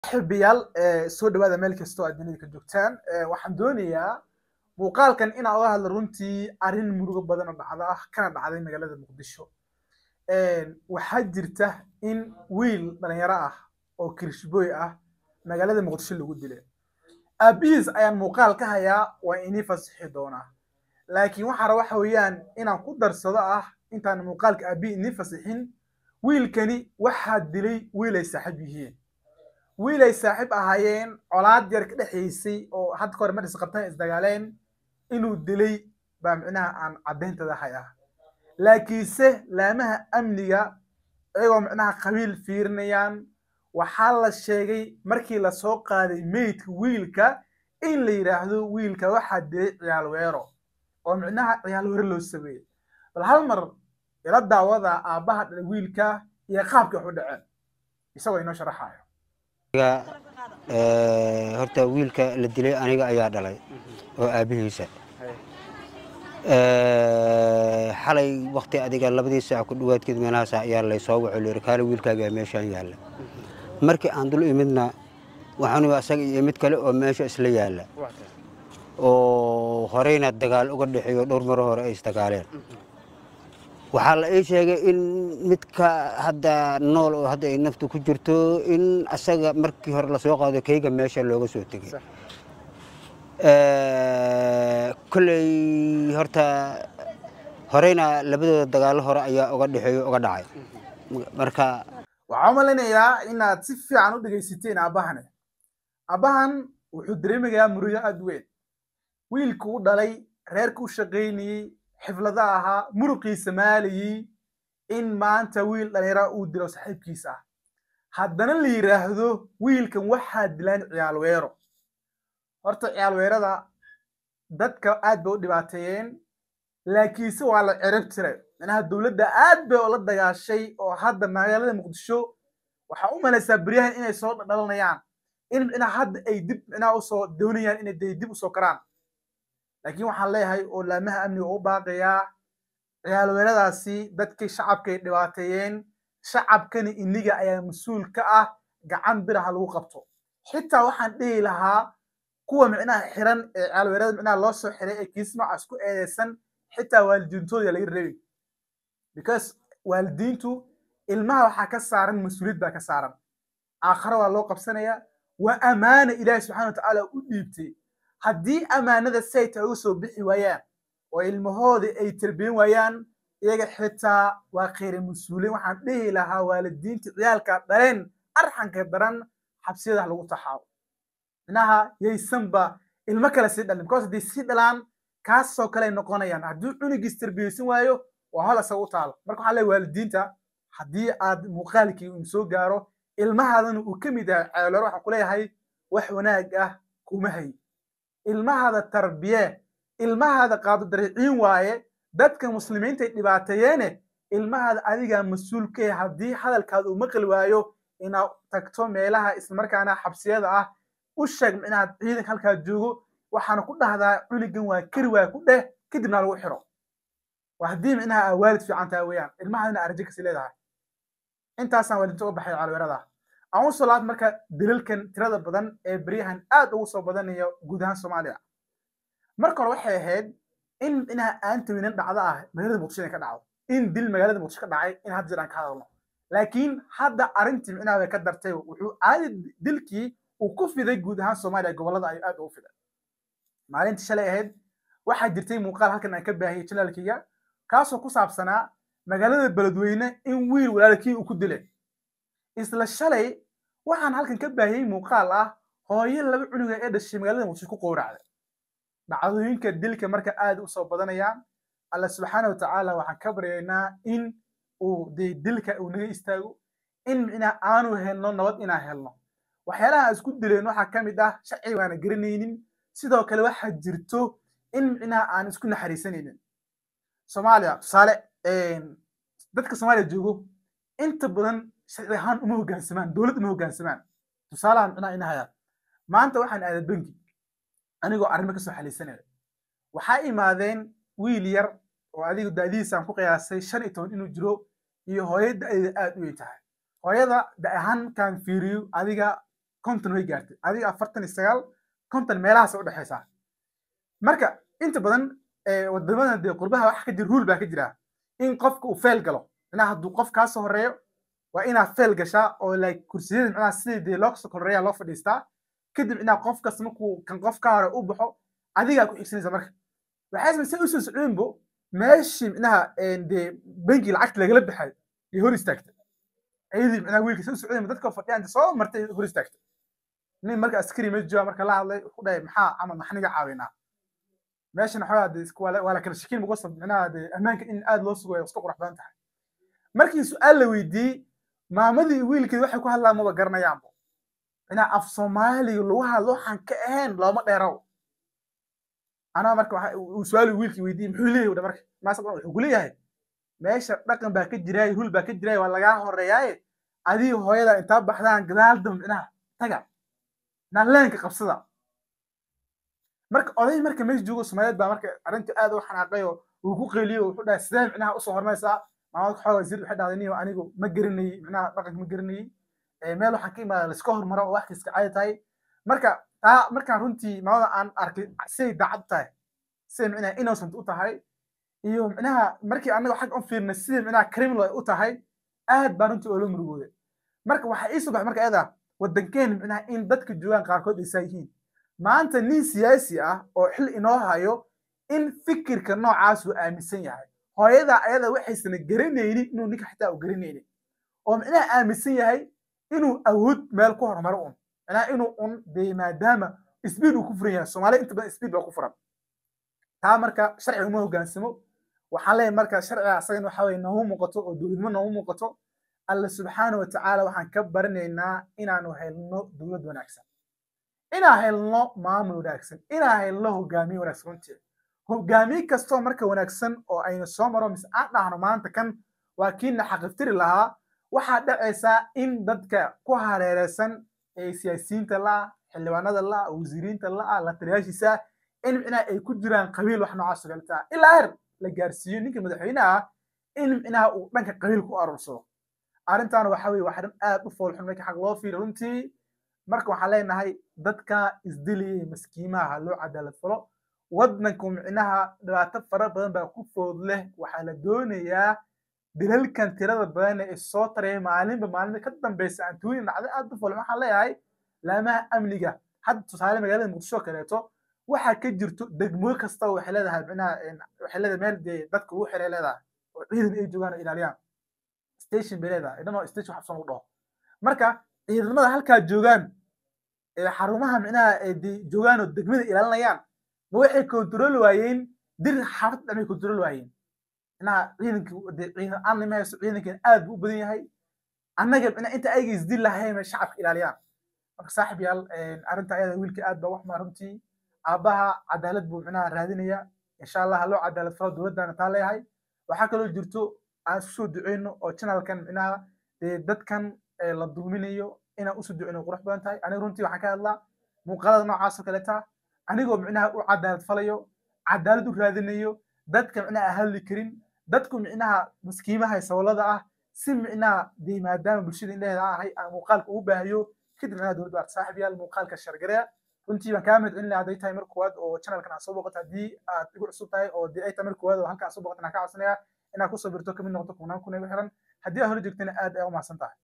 xilbiyaal soo dhawaada meel kastoo aad dunida ka joogtaan waxaan doonayaa muuqaalkan inaan oga hadlo runtii arrin murugo badan oo dhacda ah kana dhacday magaalada muqdisho waxaa jirta in wiil dhalinyaro ah oo kirishbooy ah magaalada muqdisho lagu dilay aabihiis ayaan muuqaal ka hayaa waa inii fasixi doonaa laakiin waxaa raba waxa weeyaan inaan ku darsado ah intaan muuqaalka aabihi inii fasixin wiilkani waxaa dilay wiil ay saaxiib yihiin wiil ay saaxiib ahaayeen colaad yar ka dhexaysay oo hadda ka hor madhis qabtaan isdagaaleen inuu dilay baa micnaha aan caddayntada hayaa laakiinse laamaha amniga iyagoo micnaha qabiil fiirinayaan waxaa la sheegay markii lasoo qaaday meydka wiilka in la yidhaahdo wiilka waxaa dilay ciyaal weero oo micnaha ciyaal weero loo sameeyey bal hal mar ila daawada aabbaha dhalay wiilka iyo qaabkii wax u dhaceen isagoo inoo sharaxayo horta wiilka la dilay aniga ayaa dhalay oo aabbihiisa xalay wakti adiga labadii saac ku dhawaadkeed meelahaas ayaa laysoo waco layiri kaale wiilkaagaa meeshaan yaalla markii aan dul imidna waxaan asaga iyo mid kale oo meesha isla yaalla oo horeyna dagaal uga dhexeeyo dhowr maro hore ay isdagaaleen waxaa la ii sheegay in midka hadda nool oo hadda ay naftu ku jirto in asaga markii hore lasoo qaado kayga meesha looga soo tegay kolley horta horeyna labadooda dagaallo hore ayaa uga dhexeeyo uga dhacay marka waxaa u malaynayaa inaad si fiican u dhegaysateen aabbahane aabbahan wuxuu dareemayaa murugo aad weyn wiilku u dhalay reerka u shaqaynayey xiflada ahaa muruqiisa maalayey in maanta wiil dhalinyara uu dilo saaxiibkiisa ah haddana la yidhaahdo wiilkan waxaa dilaan ciyaal weero horta ciyaal weerada dadka aad bay u dhibaateeyeen laakiinse waa la cirib tiray micnaha dowladda aad bay ula dagaashay oo hadda magaalada muqdisho waxaa u malaysaa beryahan inay soo dhalanayaan in micnaha hadda ay dib micnaha usoo doonayaan inay dib usoo karaan laakiin waxaan leeyahay oo laamaha amniga u baaqayaa ciyaal weeradaasi dadkii shacabkay dhibaateeyeen shacabkani iniga ayaa mas-uul ka ah gacan biraha lagu qabto xitaa waxaan dhihi lahaa kuwa micnaha xiran ee ciyaal weerada micnaha loo soo xiray ee kiis noocaas ku eedeysan xitaa waalidiintooda laga rebi because waalidiintu ilmaha waxaa ka saaran mas-uuliyad baa ka saaran aakhare waa loo qabsanayaa waa ammaana ilaahi subxana wa tacaala u dhiibtay haddii ammaanada sayta uga soo bixi waayaan oo ilmahoodii ay tarbiyan waayaan iyaga xitaa waa khayra mas-uuliin waxaan dhihi lahaa waalidiinta ciyaalka dhaleen arxanka daran xabsiyada lagu taxaabo minaha yaysanba ilmo kale sii dhalin because haddii sii dhalaan kaasoo kale noqonayaan haddii cunugiis tarbiyeysan waayo waa hol isaga u taalo marka waxaan leeyahay waalidiinta haddii aad muuqaalkii uu soo gaaro ilmahaadana uu ka mid yahay ceelore waxaan ku leeyahay wax wanaag ah kuma hay ilmahaada tarbiye ilmahaada qaado dariciin waaye dadka muslimiinta ay dhibaateeyeene ilmahaada adigaa mas-uul ka yahay haddii hadalkaada uu maqli waayo inaad tagto meelaha islamarkaana xabsiyada ah u sheeg inaad ciidanka halkaa joogo waxaana ku dhahdaa cunugan waa kari waaya ku dheh kadibna lagu xiro waa haddii micnaha aa waalid fiican tahay weeyaan ilmahaadina arjo kasi leedahay intaasaan waalidinta uga baxay calweerada aan u soo laabta marka dilalkan tirada badan ee beryahan aad ugu soo badanayo guud ahaan soomaaliya marka hore waxay ahayd in micnaha aanta weynan dhacdo ah magaalada muqdisho inay ka dhacdo in dil magaalada muqdisho ka dhacay in hadda jiraan ka hadalno laakiin hadda arrintii micnaha way ka dartay wuxuu caadi dilkii uu ku fiday guud ahaan soomaaliya gobollada ayuu aad ugu fiday maalintii shalay ahayd waxaa jirtay muuqaal halkan aan ka baahiyey janaalkayga kaasoo ku saabsanaa magaalada beledweyne in wiil walaalkii uu ku dilay isla shalay waxaan halkan ka baahiyey muuqaal ah hooyo laba cunuga ee dhashay magaalada muqdisho ku qowracday dhacdooyinka dilka marka aad u soo badanayaan alla subxaana wa tacaala waxaan ka baryaynaa in uu dee dilka uu naga istaago in micnaa aanu helno nabad inaan helno waxyaalaha aan isku dileen waxaa ka mid ah sharciga waana garanaynin sidoo kale waxaa jirto in micnaha aan isku naxariisanaynin soomaaliya tusaale dadka soomaaliya joogo inta badan sharci ahaan uma hoggaansamaan dowlad uma hoggaansamaan tusaalahan micnaha ina hayaan maanta waxaan aaday bangi anigoo arrimo kasoo xaliisanaya waxaa imaadeen wiil yar oo adigu da'dihiisaan ku qiyaasay shan iyo toban inuu jiro iyo hooyo da'deeda aad u weyn tahay hooyada da ahaan kaan fiiriyo adiga konton way gaartay adiga afartan iyo sagaal konton meelahaas u dhexaysaa marka inta badan wadamada dee qurbaha waxa ka jira ruul baa ka jira in qofka uu feel galo micnaha hadduu qof kaa soo horeeyo waa inaad feel gashaa oo like kursiyada micnaha sidii dee loo soo horeeya loo fadhiistaa kadib micnaha qof kasta markuu kan qof ka hore u baxo adigaa ku xigsanaysa marka waxay samaysa usoo socdeenbo meeshii micnaha dee bangi lacagta lagala baxay iyo hor istaagtay ayadii micnaha wiilka soo socdeen dadka fadhiyaan soo martay hor istaagtay nin marka askari meesha jooga marka la hadlay wuxuu dhahay maxaa camal maxniga caawinaa meeshana xoogaa dee waa la kala shakiin muqasab micnaha dee ammaanka in aad loo sugayo iska qurux badan tahay markii su-aal la weydiiyey maamadii wiilkeed waxay ku hadlaan maba garanayaanbo micnaha af soomaaliga lagu hadlo waxaan ka ahayn looma dheeraw anaa marka uu su-aal wiilkii weydiiyey muxuu leeyahy dha marka maasa wuxuu ku leeyahay meesha dhaqan baa ka jiraay rul baa ka jiraay waa lagaa horeeyaaye adiga hooyada intaa baxdaan gadaal dam micnaha taga micnaha leenka qabsada marka oday marka meesha joogo soomaaliyeed baa marka arrinta aad u xanaaqay oo uu ku qeeliyo wuxuu dhahay sidee micnaha usoo hormaysaa maamad xooga wasiir waxay dhahday niyo anigu ma garanayey micnaha dhaqanka ma garanayey meel waxaan ka imaada laiska hormaro oo wax kasta caadi tahay marka taa markaan runtii maamada aan arkay siday daacad tahay siday micnaha innocent u tahay iyo micnaha markii anaga xag u fiirnay siday micnaha criminal ay u tahay aad baa runtii oola murugooday marka waxaa ii soo baxay marka ayada waddankeena micnaha in dadka joogaan qaarkood ay saa yihiin maanta nin siyaasi ah oo xil inoo hayo in fikirka noocaas uu aaminsan yahay hooyada ayada waxaysana garanaynin inuu ninka xitaa u garanaynin oo micnaha aaminsan yahay inuu awood meel ku horumaro un micnaha inuu un dee maadaama speed uu ku furan yahay soomaaliya inta badan speed baa ku furan taa marka sharciga uma hogaansamo waxaan leeyahay marka sharciga asagan waxa weye noomu muuqato oo dowladnimo noomu muuqato alla subxaana wa tacaala waxaan ka baranaynaa inaanu helno dowlad wanaagsan inaan helno maamul wanaagsan inaan helno hogaamiye wanaagsan runtii hogaamiye kastoo marka wanaagsan oo aynu soo maro mise aan dhahno maanta kan waa kiina xaqiftiri lahaa waxaa dhacaysaa in dadka ku hareereysan ee siyaasiyiinta la'a xildhibaanada la'a wasiiriinta la'a la taliyaashiisa in micnaha ay ku jiraan qabiil wax noocaas galta ilaa heer la gaarsiiyo ninka madaxweynaha in micnaha uu dhanka qabiil ku aruursado arrintaana waxa weye waa arrin aad u foolxun marka xaq loo fiiriyo runtii marka waxaan leenahay dadka isdiliyay maskiimaha loo cadaalad falo waddanku micnaha dhibaato fara badan baa ku food leh waxaa la doonayaa dilalkan tirada badan ee soo taraya maalinba maalinta ka dambeysa antooyin dhacda aad u foolxun waxaan leeyahay laamaha amniga hadda tusaale magaalada muqdisho kaleeto waxaa ka jirto degmo kasta waxay leedahay micnaha waxay leedahay meel dee dadka ugu xiray leedahay oo ciidan ay joogaan oo ilaaliyaan station bay leedahay idhanoo station xabsan u dhaho marka ciidamada halkaa joogaan ee xarumaha micnaha ee joogaan oo degmada ilaalinayaan ma waxay kontrol waayeen dir xaafad dhamay kontrol waayeen micnaha ciidanka ciidan aan nima haysto ciidankan aad buu u badan yahay annaga micnaha inta ayga isdil lahayn bay shacabka ilaaliyaan marka saaxib yaal arrinta ayada wiilka aad baa wax maa runtii aabbaha cadaalad buu micnaha raadinaya insha allah loo cadaalad falo dowladdana taa leeyahay waxaa kaloo jirto aan isu soo duceyno oo channelkan micnaha dee dadkan la dulminayo inaan usoo duceyno qurux badan tahay aniga runtii waxaan ka hadlaa muuqaalada noocaas oo kaleta anigoo micnaha u cadaalad falayo cadaalad u raadinayo dadka micnaha aan hadli karin dadku micnaha maskiimaha sawlada ah si micnaha dee maadaama bulshada indheheeda aan ahay aan muuqaalka ugu baahiyo kadib micnaha dowladda waa saaxib yaal muuqaalka shargareya runtii baan kaa mahad celin lahaa hadday tahay mar koowaad oo channelkan aad soo booqato haddii aad igu cusub tahay oo dee ay tahay mar koowaad oo halkan aad soo booqato aan kaa codsanaya inaad kusoo birto kamid noqoto kumanaan kun igu xiran haddii aad hore joogtana aad ayaa u mahadsan tahay